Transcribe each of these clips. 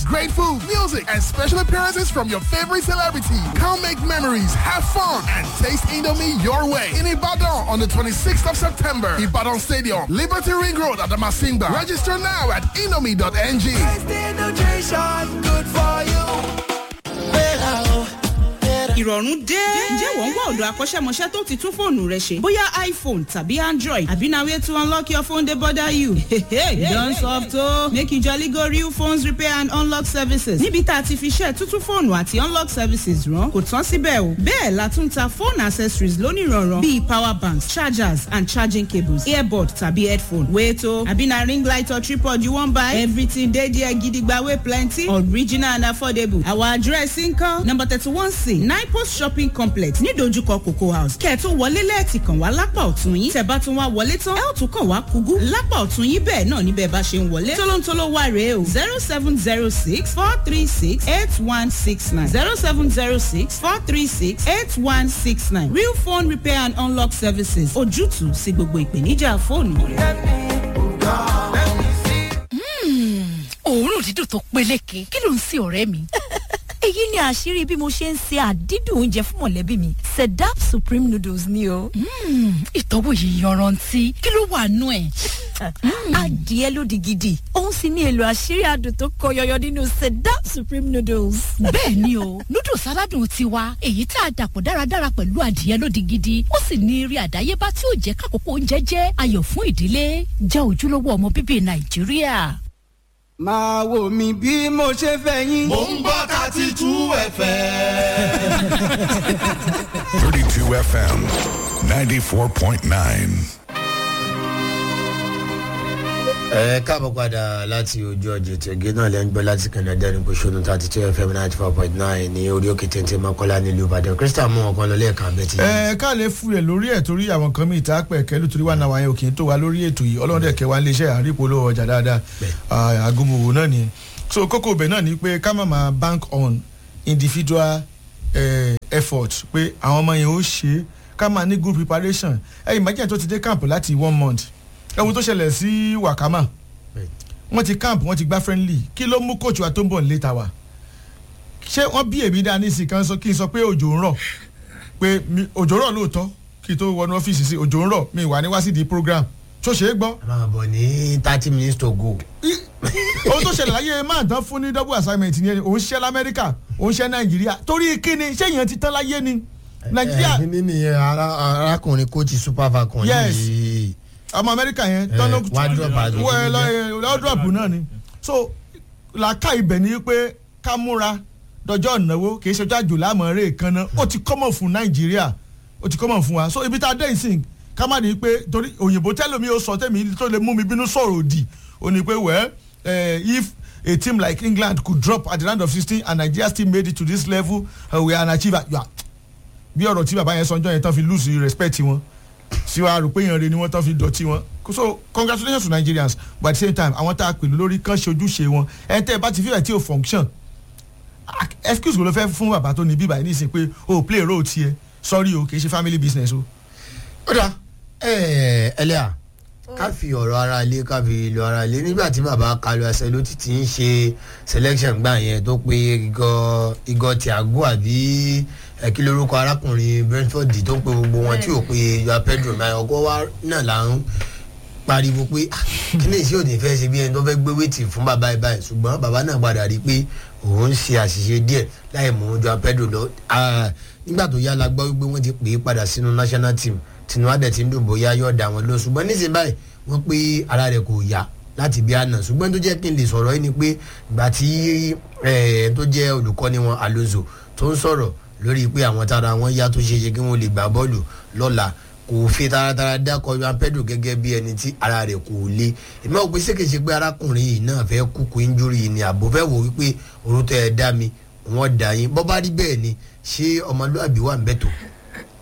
Great food, music, and special appearances from your favorite celebrity. Come make memories, have fun, and taste Indomie your way. In Ibadan on the 26th of September, Ibadan Stadium, Liberty Ring Road at the Masimba. Register now at indomie.ng. good for you. ìrọ̀rùn dé. ǹjẹ́ wọ́n ń wá ọ̀dọ̀ akọ́ṣẹ́mọṣẹ́ tó ti tún fóònù rẹ ṣe? bóyá iphone tàbí android àbí na way to unlock your phone dey bother you. you don soft o. make you jolly go real phones repair and unlock services. níbi tá a ti fi ṣe tuntun fóònù àti unlock services rán kò tán síbẹ̀ o. bẹ́ẹ̀ la tún ta phone accessories lónìrànràn bíi power banks chargers and charging cables earbud tàbí headphone. wait o àbí na ring light or tripod you wan buy? everything dey there gidigba wey plenty original and affordable. our address nkan number thirty one c nine post shopping complex nídojúkọ cocoa house kẹ́ ẹ̀ tó wọlé lẹ́ẹ̀tì kàn wá lápá ọ̀tún yín tẹ̀ bá tún wá wọlé tán ẹ̀ ò tún kàn wá kúgú lápá ọ̀tún yín bẹ́ẹ̀ náà níbẹ̀ bá ṣe ń wọlé tólóńtóló wà rèé o zero seven zero six four three six eight one six nine zero seven zero six four three six eight one six nine real phone repair and unlock services ojútùú sí gbogbo ìpèníjà fóònù òórùn dídùn tó peléke kí ló ń sin ọ̀rẹ́ mi. èyí ni àṣírí bí mo ṣe ń se àdídùn oúnjẹ fún mọ̀lẹ́bí mi sedap supreme noodles ni o. ìtọ́wò yìí yanrantí kí ló wà nú ẹ̀. adìẹ lódì gidi òun sì ní èlò àṣírí adùn tó kọ yọyọ nínú sedap supreme noodles. bẹ́ẹ̀ ni o noodles aládùn tiwa èyí tá a dàpọ̀ dáradára pẹ̀lú adìẹ lódì gidi ó sì ní eré àdáyébá tí ó jẹ́ kákòókò oúnjẹ jẹ́ ayọ̀ fún ìdílé jẹ́ ojúlówó ọmọ bíbí nàìjíríà. máa wò mí bí mo ṣe fẹ́ yín. mò ń gbọ́ thirty two fm. 32 FM 94.9. ẹ káàbọ̀ padà láti ojú ọjọ́ tẹ̀gẹ́ náà lẹ́nu gbọ́ láti canada ní bóṣọ́nù thirty two fm ninety four point nine ní orí òkè téńté mọ́kànlá nílùú ìbàdàn krista mú ọkàn lọ lẹ́ẹ̀kan abẹ́tí. ẹ ká lè fún ẹ lórí ẹ torí àwọn kan mi ìta pẹ kẹlú torí wà náà wáyé òkè tó wà lórí ètò yìí ọlọ́dẹ kẹwàá ń léṣẹ́ àrípo lówó ọjà dáadáa àgùnmòwò náà ni so kókó ibẹ̀ náà ni pé ká má máa bank on individual eh, effort pé àwọn ọmọ yẹn ó ṣe ká máa ní good preparation ẹ imagine tó ti dé camp láti one month ẹ̀wọ̀n tó ṣẹlẹ̀ sí wakama wọ́n ti camp wọ́n ti gbá friendly kí ló mú coach wa tó ń bọ̀ nílé ta wa ṣé wọ́n bí èmi dá nísìsiyìí kan sọ kí n sọ pé òjò ń rọ̀ pé mi- òjò rọ̀ lóòótọ́ kí n tó wọnú ọ́fíìsì sí òjò ń rọ̀ mi wà ní wá sí di program tó ṣe é gbọ́ a máa bọ̀ ní thirty minutes to go. ohun tó ṣẹlẹ̀ láyé máa tán fún ní double assignment yẹn òun ṣiṣẹ́ lamẹ́ríkà òun ṣiṣẹ́ nàìjíríà torí kíni ṣé èèyàn ti tán láyé ni nàìjíríà ẹ ní nìyẹn ara- arákùnrin coach super falcon Yes. yìí. ọmọ amẹ́ríkà yẹn Eh, tọ́nà wá drop as lọ́dọ̀pù náà ni so làákà ibẹ̀ ni pé ká múra dọjọ́ ìnáwó kì í ṣe ọjọ́ àjò láàmú rẹ̀ kan náà ó ti kọ́mọ̀ fún nàìjíríà ó ti kọ́mọ̀ fún wa so ibi tá a dé ìsìn ká má ní pé torí òyìnbó tẹ́lómi ó sọ tẹ́mi tó lè mú mi bínú sọ̀rọ̀ òdì ó ní pé well eh, if a team like england could drop at the round of sixteen and nigeria still made it to this level uh, we are an achiever yeah. bí ọ̀rọ̀ tí bàbá yẹn sọ ọjọ́ yẹn tán fi lose respect wọn sí wa rò pé èèyàn rẹ ni wọ́n tán fi dọ̀tí wọn so congratulations to nigerians but at the same time àwọn tá a pèlú lórí kán ṣe ojúṣe wọn ẹ tẹ́ ẹ bá ti fílẹ̀ tí o function Ah, excuse wo ló fẹ́ fún bàbá tó ní bíbá yìí nísìnyí pé o play role tiẹ̀ sorry o kì í ṣe family business o. ó dà ẹ ẹlẹ́à ká fi ọ̀rọ̀ ara ilé ká fi lọ ara ilé nígbà tí bàbá kalu ẹsẹ̀ ló ti ti ń ṣe selection gbà yẹn tó pé igọ igọ tiago àbí ẹ kí lórúkọ arákùnrin brentford tó ń pe gbogbo wọn tí ò pe yoa pedro náà ọgọ́ wa náà là ń pariwo pé "Ah, kí ni ìṣe òní fẹ́ ṣe bí ẹni tó fẹ́ gbé wéètì fún bàbá ẹ̀ báyìí ṣùgbọ́n bàbá náà padà rí i pé òun ń ṣe àṣìṣe díẹ̀ láì mú joa pedro lọ Ah, nígbà tó yá la gbọ́ wípé wọ́n ti pè é padà sínú national team tinubu adẹ ti ń dùn bóyá yóò dà wọn lọ ṣùgbọ́n nísìnyí báyìí wọ́n pé ara rẹ̀ kò yá láti bí àná ṣùgbọ́n tó jẹ́ kí n lè sọ̀rọ̀ yìí ni pé ìgbà tí eh, tó jẹ́ olùkọ́ni wọn alonso tó ń sọ̀rọ̀ lórí pé àwọn tára wọn yá tó ṣe é ṣe kí wọ́n lè gbà bọ́ọ̀lù lọ́la kò fi taratara dákọ̀ yan pedro gẹ́gẹ́ bí ẹni tí ara rẹ̀ kò le èmi ò pé sékèṣe pé arákùnrin yìí náà fẹ́ kúkú injúri yìí ni àbò fẹ́ wò wípé orúkọ ẹ̀ dá mi wọ́n dà yín bọ́ bá rí bẹ́ẹ̀ ni ṣé ọmọlúàbí wà ń bẹ̀ tó.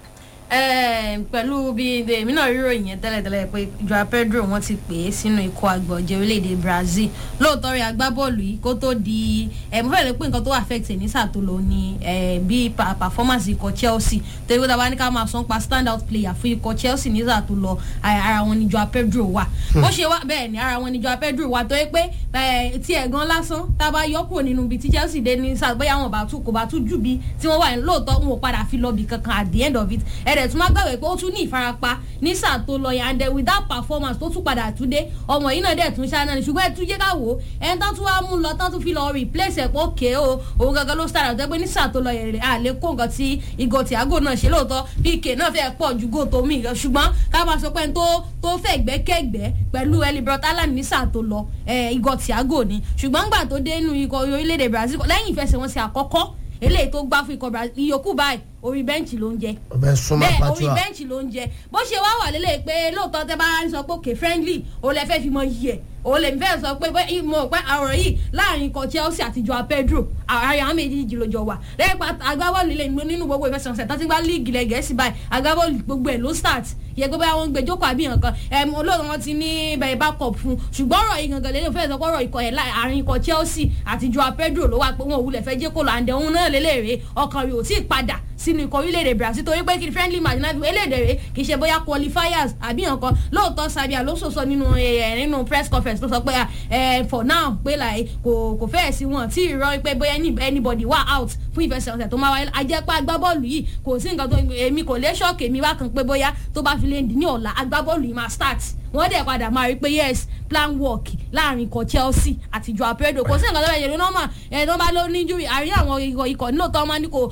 Eh, pẹ̀lú bí èmi náà rírò yẹn tẹ́lẹ̀tẹ́lẹ̀ pé joao pedro wọ́n ti pè é sínú ikọ̀ àgbọ̀jẹ̀ orílẹ̀-èdè brazil lóòótọ́ rí agbábọ́ọ̀lù yìí kó tó di ẹ̀ mo fẹ́ lè pé nǹkan tó affect ẹ̀ ní sàtòlò ni eh, bí pa- performance ikọ̀ chelsea torí pé tá a bá ní ká máa sọ pa stand out player fún ikọ̀ chelsea ní sàtòlò ara wọn ni joao pedro wà bó ṣe wá bẹ́ẹ̀ ni ara wọn ni joao pedro wà torí pé eh, tí ẹ̀gán lásán tá a bá yọ kúrò nínú ibi tí chelsea dé ní sáà bóyá wọn bá tún kò bá tún jù bí tí wọ́n wà ní lóòótọ́ wọn ò padà fi lọ bì kankan at the end of it ẹ̀rẹ̀ tún má gbàgbé pé ó tún ní ìfarapa ní sáà tó lọ yẹn and then with that performance tó tún padà tún dé ọmọ yìí náà dẹ̀ tún ṣáná ni ṣùgbọ́n ẹ tún jẹ́ ká wò ó ẹni tó tún wá mú lọ tó tún fi lọ replace ẹ̀ pé òkè o òun gangan ló start àti pé ní sáà tó lọ yẹn rẹ̀ àlè kó nǹkan tí ìgò Thiago náà ṣe lóòótọ́ pk náà fẹ́ pọ̀ ju gò tó mì gan ṣùgbọ́n ká máa sọ pé ẹni tó tó fẹ́ gbẹ́kẹ̀gbẹ́ pẹ̀lú elibrot alan ní sáà tó lọ eh, ìgò Thiago ni ṣùgbọ́n gbà tó dé inú ikọ̀ orílẹ̀-èdè Brazil lẹ́yìn ìfẹsẹ̀wọnsẹ̀ àkọ́kọ́ eléyìí tó gbá fún ikọ̀ Brazil ìyókù báyìí orí bẹ́ǹchì ló ń jẹ ọbẹ̀ súnmọ́ bẹ́ẹ̀ orí pàtúwà bẹ́ǹchì ló ń jẹ bó ṣe wá wà lélẹ̀ pé lóòótọ́ tẹ́ bá ń sọ pé òkè friendly òun lè fẹ́ fi mọ yìí ẹ̀ òun lè fẹ́ sọ pé bẹ́ẹ̀ mo pẹ́ àrò yìí láàrin ikọ̀ Chelsea àti Joao Pedro àárín àwọn méjèèjì ló jọ wà lẹ́yìn pa agbábọ́ọ̀lù ilé ìgbó nínú gbogbo ìfẹsẹ̀wọnsẹ̀ tó ti gbá líìgì lẹ̀ gẹ̀ẹ́sì báyìí agbábọ́ọ̀lù gbogbo ẹ̀ ló start yẹ pé báyà wọn gbé jókòó àbí nǹkan ẹm olóòtú wọn ti ní bẹ̀rẹ̀ backup fún ṣùgbọ́n ọ̀rọ̀ yìí gangan lélẹ̀ fẹ́ sọ pé ọ̀rọ̀ ikọ̀ ẹ̀ àárín ikọ̀ Chelsea àti Joao Pedro ló wà pé wọn ò wulẹ̀ fẹ́ jẹ́ kó lọ àǹdẹ̀ òun náà lélẹ̀rẹ̀ ọkàn rẹ̀ ò tí ì padà sínú ikọ̀ orílẹ̀-èdè Brazil torí pé kí friendly match náà eléèdè rẹ̀ kì í ṣe bóyá qualifiers àbí nǹkan lóòótọ́ Xabi Alonso sọ nínú ẹ̀ nínú press conference tó sọ pé ẹ̀ for now pé like kò kò fẹ́ẹ̀ sí wọn tí ì rọ pé bóyá anybody wà out fún ìfẹsẹ̀wọnsẹ̀ tó máa wáyé ajẹ́pá agbábọ́ọ̀lù yìí kò sí nǹkan tó èmi kò lè ṣọ́ọ̀kì èmi wá kan pé bóyá tó bá fi lè di ní ọ̀la agbábọ́ọ̀lù yìí máa start wọ́n dẹ̀ padà máa rí pé yes plan work láàrin ikọ̀ Chelsea àti Joao Pedro kò sí nǹkan tó bẹ̀ yẹ̀rọ nọ́mà ẹ̀ tó bá ló ní injury àrí àwọn ikọ̀ ikọ̀ nílò tó máa ní kò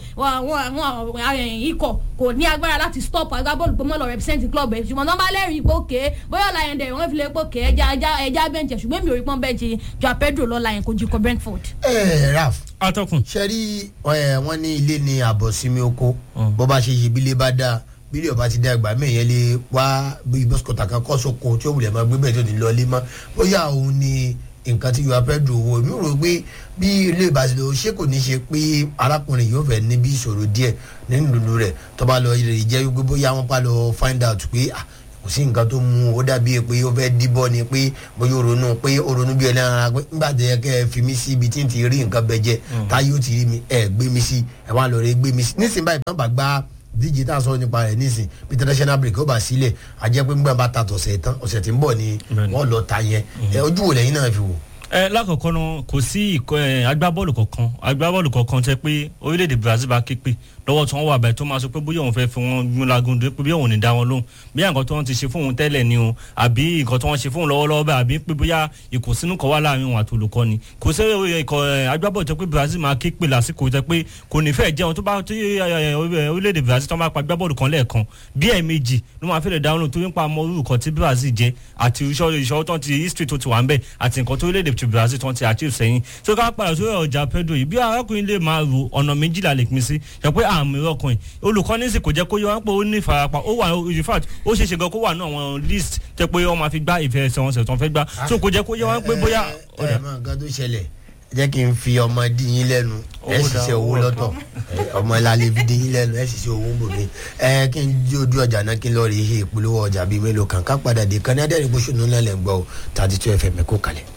àwọn ikọ̀ kò ní agbára láti stop agbábọ́ọ̀lù pé mọ́ lọ represent club ẹ̀ ṣùgbọ́n tó bá lẹ́rìí pé òkè bóyá ọ̀la yẹn dẹ̀ wọ́n fi lè pé òkè ẹja ẹja ẹja bẹ́ǹchì ṣùgbọ́n mi ò rí pọ́n bẹ́ǹchì Joao Pedro lọ́la yẹn kò ju ikọ̀ Brentford. ẹ raf atọ́kùn. ṣe rí ẹ wọ́n ní ilé ní àbọ̀ sinmi oko bó bá ṣe yí bílé bá dáa bílẹ̀ ọba ti dá ẹgbàá mẹ́yẹn lé wá bí bọ́sùkọ̀tà kan kọ́ sóko tí ó wulẹ̀ máa gbé bẹ́ẹ̀ tó ní lọ lé mọ́ bóyá òun ni nǹkan tí Joao Pedro wo mi rò pé bí ilé ìbáṣepọ̀ ṣé kò ní ṣe pé arákùnrin yóò fẹ́ níbi ìṣòro díẹ̀ nínú lulu rẹ̀ tó bá lọ rè jẹ́ wípé bóyá wọ́n pa lọ find out pé ah kò sí nǹkan tó mú ó dàbí pé ó fẹ́ díbọ́ ni pé bóyá ó ronú pé ó ronú bí ẹlẹ́ran ara pé nígbà tó yẹ kẹ́ ẹ fi mí sí ibi tí n ti rí nǹkan bẹ jẹ táyé ó ti rí mi ẹ gbé mi sí ẹ wá lọ rẹ gbé mi sí nísìnyí báyìí bá bá gbá díje tá a sọ nípa rẹ̀ nísìn bí international break ó bá sílẹ̀ àjẹ́ pé nígbà bá ta tọ̀sẹ̀ tán ọ̀sẹ̀ tí ń bọ̀ ni wọ́n lọ ta yẹn ojú wo lẹ́yìn náà fi wò ẹ lákọ̀ọ́kọ́ náà kò sí ìkọ́ ẹ agbábọ́ọ̀lù kankan agbábọ́ọ̀lù kankan tẹ pé orílẹ̀-èdè Brazil bá ké pé lọ́wọ́ tí wọ́n wà báyìí tó máa sọ pé bóyá òun fẹ́ fi wọn gún lagun dé pé bóyá òun ní dá wọn lóhùn bóyá nǹkan tó wọ́n ti ṣe fóun tẹ́lẹ̀ ni o àbí nǹkan tó wọ́n ṣe fóun lọ́wọ́lọ́wọ́ báyìí àbí pé bóyá ìkùnsínú kan wà láàrin òun àti olùkọ́ni kò sí ikọ̀ agbábọ́ọ̀lù tẹ pé Brazil máa ké pé lásìkò tẹ pé kò ní fẹ́ jẹun tó bá tí orílẹ̀-èdè Brazil tó máa pa agbábọ́ọ̀lù kan lẹ́ẹ̀kan bí ẹ̀ẹ̀mejì ló máa fẹ́ lè dáhùn tó ń pa ọmọ orúkọ tí Brazil jẹ àti ìṣòro tó ti history tó ti wà ń bẹ̀ àti nǹkan tó orílẹ̀-èdè Brazil tó ti achieve sẹ́yìn so ká padà sórí ọjà Pedro yìí bí arákùnrin lè máa ro ọ̀nà méjìlá lè pín sí ṣe pé àmì ọkùnrin olùkọ́ni sì kò jẹ́ kó yọ wọn pé ó ní ìfarapa ó wà in fact ó ṣeé ṣe gan kó wà ní àwọn list tẹ pé wọ́n máa fi gbá ìfẹ́ ẹsẹ̀ wọn sẹ̀ tó ń fẹ́ gbá so kò jẹ́ kó yọ wọn pé bóyá. ẹ ẹ mọ nǹkan tó ṣẹlẹ̀ jẹ́ kí n fi ọmọ dín yín lẹ́nu ẹ sì ṣe owó lọ́tọ̀ ọmọ ìlàlẹ̀ fi dín yín lẹ́nu ẹ sì ṣe owó bòmí ẹ kí n jí ojú ọjà náà kí n lọ rí ihe ìpolówó ọjà bíi mélòó kan ká padà dé kan ní adẹ́rìn gbóṣùnú náà lẹ́ ń gbọ́ thirty two fm kó kalẹ̀.